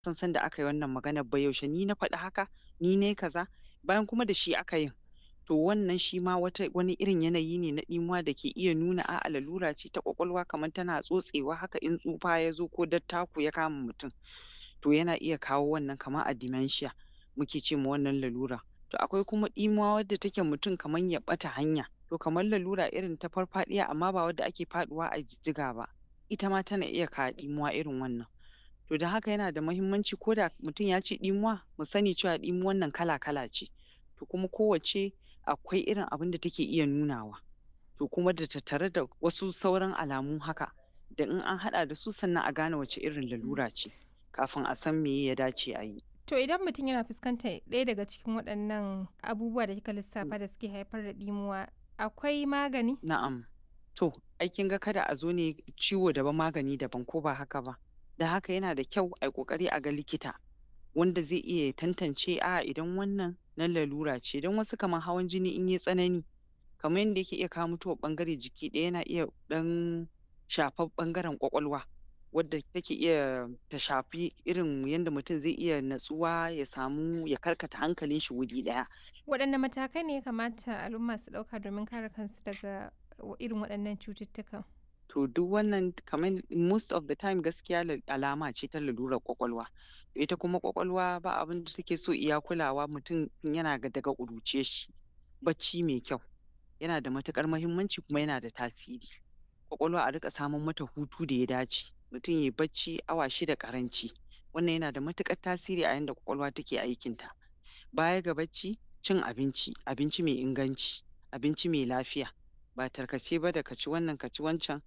san sanda aka yi wannan maganar ba yaushe ni na faɗi haka ni nayi kaza bayan kuma da shi aka yin to wannan shi ma wata wani irin yanayi ne na ɗimuwa da ke iya nuna a'a lalura ce ta ƙwaƙwalwa kamar tana tsotsewa haka in tsufa ya zo ko dattako ya kama mutum to yana iya kawo wannan kamar a dementia muke ce ma wannan lalura to akwai kuma ɗimuwa wadda take mutum kamar ya ɓata hanya to kamar lalura irin ta farfaɗiya amma ba wadda ake faɗuwa a jijjiga ba ita ma tana iya kawo ɗimuwa irin wannan to don haka yana da muhimmanci ko da mutum ya ce ɗimuwa mu sani cewa ɗimuwan nan kala-kala ce to kuma kowacce akwai irin abin da take iya nunawa to kuma da tattare da wasu sauran alamu haka da in an haɗa da su sannan a gane wace irin lalura ce kafin a san meye ya dace a yi. To idan mutum yana fuskantar ɗaya daga cikin waɗannan abubuwa da kika lissafa da suke haifar da ɗimuwa akwai magani? Na'am. To ai kin ga kada a zo ne ciwo daban magani daban ko ba haka ba. Da haka yana da kyau ai ƙoƙari a ga likita wanda zai iya tantance a'a idan wannan na lalura ce don wasu kamar hawan jini in yai tsanani kamar yanda yake iya kawo mutuwar ɓangare jiki ɗaya yana iya ɗan shafar ɓangaren ƙwaƙwalwa wadda take iya ta shafi irin yanda mutum zai iya natsuwa ya samu ya karkata hankalin shi wuri ɗaya. Waɗanne matakai ne ya kamata al'umma su ɗauka domin kare kansu daga irin waɗannan cututtukan? To duk wannan kamar most of the time gaskiya alama ce ta lalurar ƙwaƙwalwa. Ita kuma ƙwaƙwalwa ba abin da take so iya kulawa mutum tun yana daga ƙuruciyar shi. Bacci mai kyau yana da matuƙar muhimmanci kuma yana da tasiri. Ƙwaƙwalwa a riƙa samar mata hutu da ya dace. Mutum yayi bacci awa shida ƙaranci. Wannan yana da matuƙar tasiri a yanda ƙwaƙwalwa take aikin ta. Baya ga bacci cin abinci, abinci mai inganci, abinci mai lafiya ba tarkace ba da ka ci wannan ka ci wancan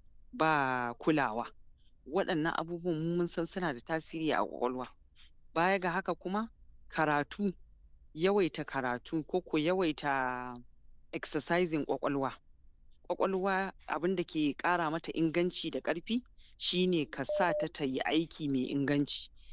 ba kulawa. Waɗannan abubuwan mu mun san suna da tasiri a ƙwaƙwalwa. Baya ga haka kuma karatu, yawaita karatu ko ko yawaita exercising ƙwaƙwalwa. Ƙwaƙwalwa abin da ke ƙara mata inganci da ƙarfi shi ne ka sa ta ta yi aiki mai inganci.